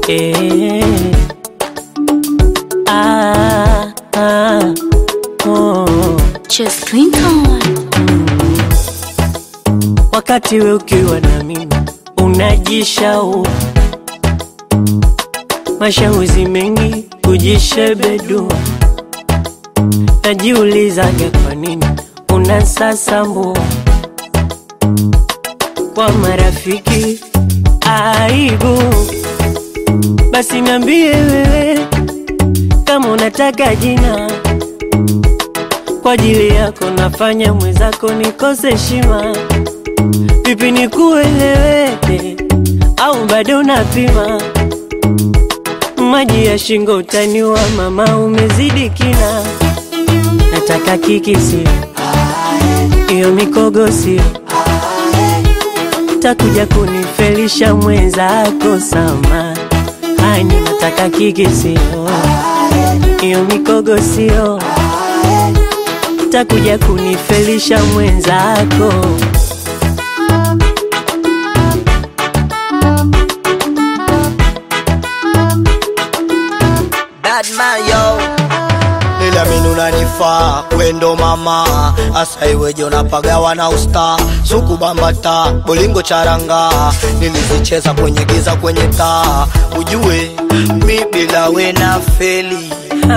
eh. Ah, ah, oh. Chess Clinton. Wakati we ukiwa na mimi unajishau mashauri mengi kujishebedua, najiulizaga kwa nini unasasambua kwa marafiki aibu. Basi niambie wewe kama unataka jina kwa ajili yako, nafanya mwenzako nikose heshima. Vipi nikueleweke au bado unapima? Maji ya shingo utaniwa, mama, umezidi kina. Nataka kikisi hiyo mikogo sio takuja kunifelisha mwenzako sama hani, nataka kikisi hiyo mikogo sio takuja kunifelisha mwenzako Bad man yo Niliamini unanifaa wendo mama asa iweje unapagawa na usta suku bambata bolingo charanga nilizicheza kwenye giza kwenye taa ujue mi bila we na feli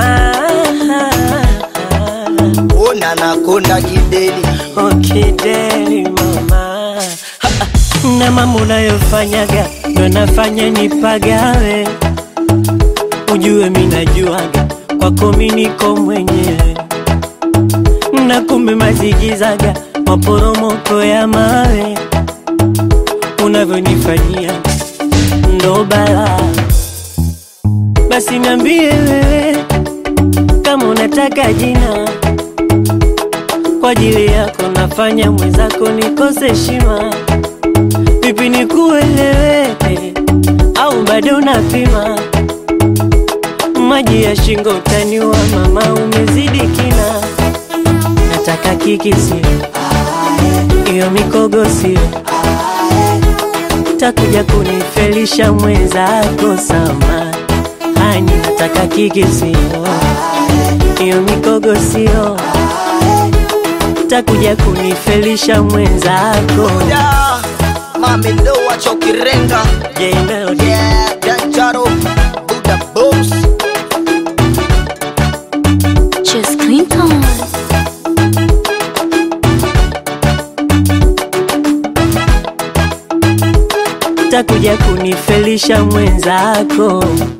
ona nakonda kideli okideli mama Ha, ha. na mambo unayofanyaga ndo nafanya nipagawe ujue mi najuaga kwako mi niko mwenyewe na kumbe mazigizaga maporomoko ya mawe unavyonifanyia ndo bala basi niambie wewe kama unataka jina kwa ajili yako nafanya mwenzako nikose heshima. Vipi nikueleweke au bado unapima? Maji ya shingo utaniwa, mama, umezidi kina. Nataka kikisi hiyo mikogo sio takuja kunifelisha mwenzako sama hani, nataka kikisi hiyo mikogo sio takuja kunifelisha mwenzako yeah. mami ndo wachokirenga J Melody yeah, Danjaro Buddha Boss Chess Clinton. takuja kunifelisha mwenzako